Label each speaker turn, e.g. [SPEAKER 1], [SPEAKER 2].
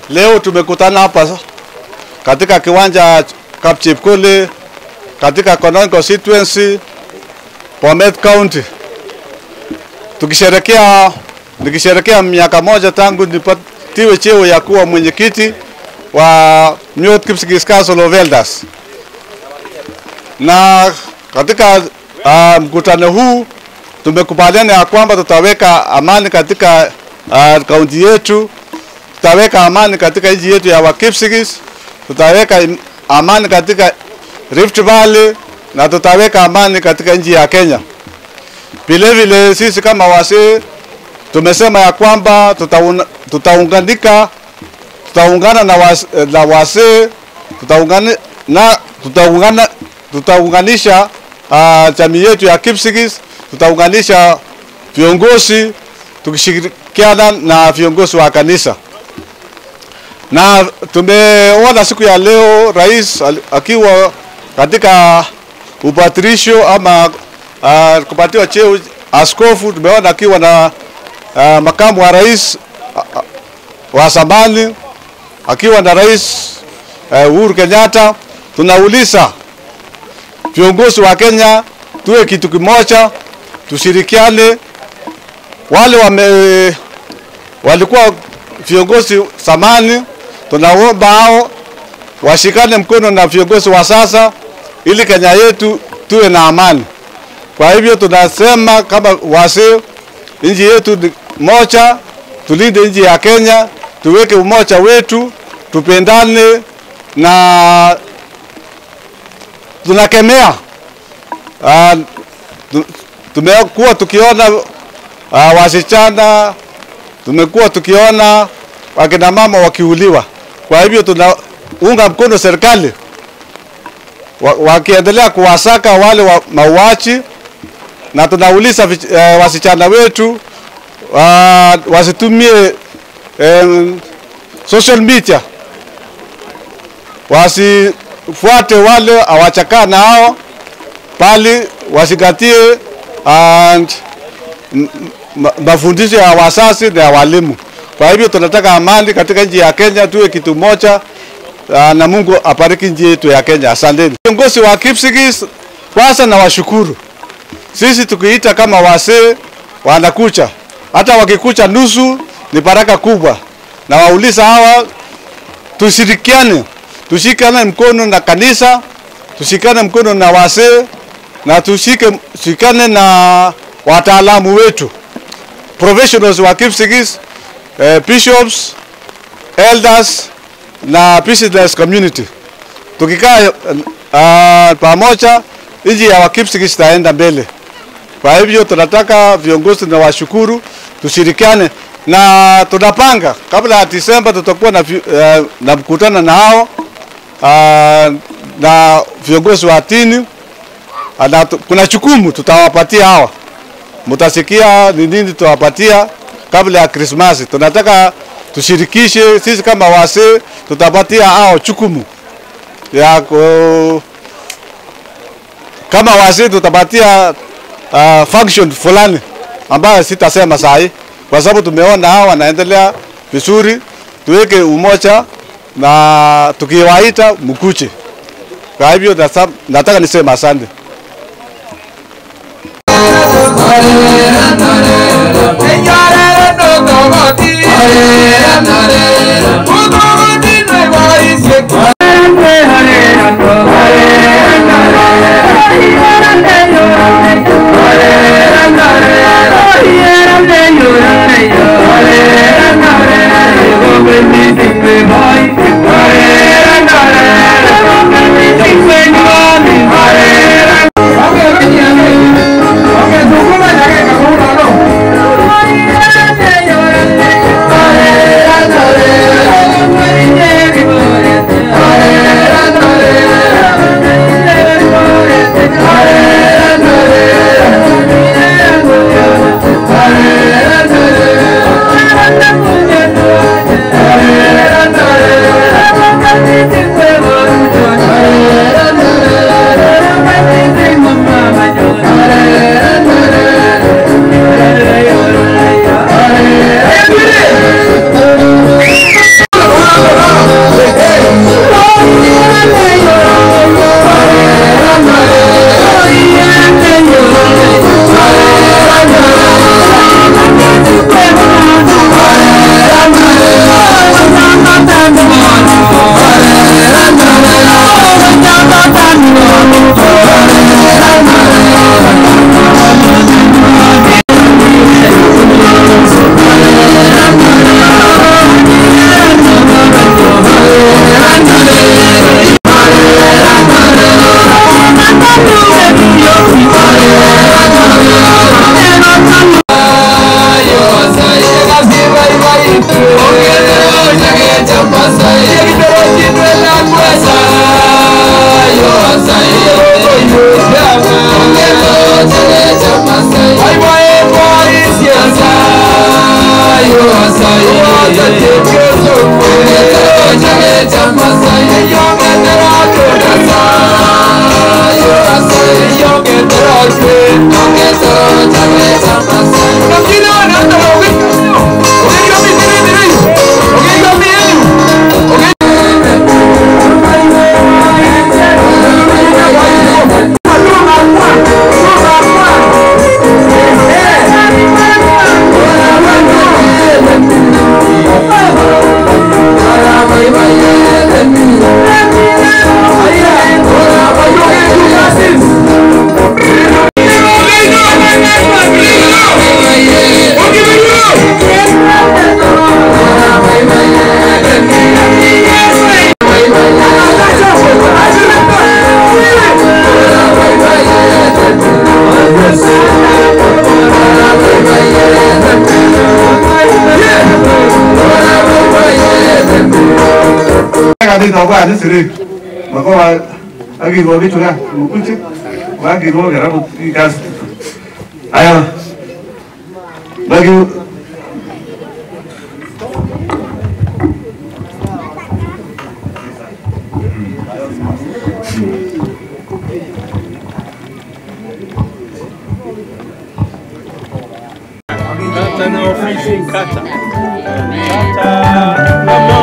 [SPEAKER 1] Leo tumekutana hapa katika kiwanja Kapchepkole katika Konon constituency Bomet County tukisherekea nikisherekea miaka moja tangu nipatiwe cheo ya kuwa mwenyekiti wa Nyot Kipsigis Council of Elders, na katika uh, mkutano huu tumekubaliana ya kwamba tutaweka amani katika uh, kaunti yetu, tutaweka amani katika nchi yetu ya Wakipsigis, tutaweka amani katika Rift Valley na tutaweka amani katika nchi ya Kenya. Vile vile sisi kama wasee tumesema ya kwamba tutauna, tutaunganika tutaungana na, was, na wasee tutaungana na tutaungana tutaunganisha uh, jamii yetu ya Kipsigis, tutaunganisha viongozi tukishirikiana na viongozi wa kanisa, na tumeona siku ya leo rais akiwa katika upatirisho ama uh, kupatiwa cheo askofu. Tumeona akiwa na uh, makamu wa rais uh, wa zamani akiwa na rais uh, Uhuru Kenyatta. Tunauliza viongozi wa Kenya tuwe kitu kimoja, tushirikiane. Wale wame walikuwa viongozi zamani, tunaomba hao washikane mkono na viongozi wa sasa ili Kenya yetu tuwe na amani. Kwa hivyo tunasema kama wazee, nchi yetu ni moja, tulinde nchi ya Kenya, tuweke umoja wetu, tupendane na tunakemea uh, tumekuwa tukiona uh, wasichana, tumekuwa tukiona wakina mama wakiuliwa. Kwa hivyo tunaunga mkono serikali wakiendelea kuwasaka wale wa mauaji, na tunauliza uh, wasichana wetu uh, wasitumie um, social media, wasifuate wale awachakaa nao, bali wasigatie and mafundisho ya wazazi na ya walimu. Kwa hivyo tunataka amani katika nchi ya Kenya, tuwe kitu moja na Mungu apariki nchi yetu ya Kenya. Asanteni viongozi wa Kipsigis, kwanza na washukuru. Sisi tukiita kama wasee wanakucha, hata wakikucha nusu ni baraka kubwa, na wauliza hawa tushirikiane, tushikane mkono na kanisa, tushikane mkono na wasee na tushike tushikane na wataalamu wetu professionals wa Kipsigis, eh, bishops, elders na business community. Tukikaa uh, pamoja, nchi ya Wakipsigis itaenda mbele. Kwa hivyo tunataka viongozi na washukuru, tushirikiane na tunapanga kabla ya Disemba tutakuwa na, uh, na mkutano na hao uh, na viongozi wa dini na kuna chukumu tutawapatia hawa, mtasikia ni nini tutawapatia kabla ya Krismasi. Tunataka tushirikishe sisi kama wasee, tutapatia hao chukumu ya ku, kama wasee tutapatia uh, function fulani ambayo sitasema sahi, kwa sababu tumeona hao wanaendelea vizuri. Tuweke umoja na tukiwaita mkuche. Kwa hivyo nataka niseme asante.
[SPEAKER 2] Hare
[SPEAKER 1] itoka ni siri makoa akirwo kichwa mkuchi wakirwo karabu kasi aya bagi
[SPEAKER 2] Kata na ofisi kata. Kata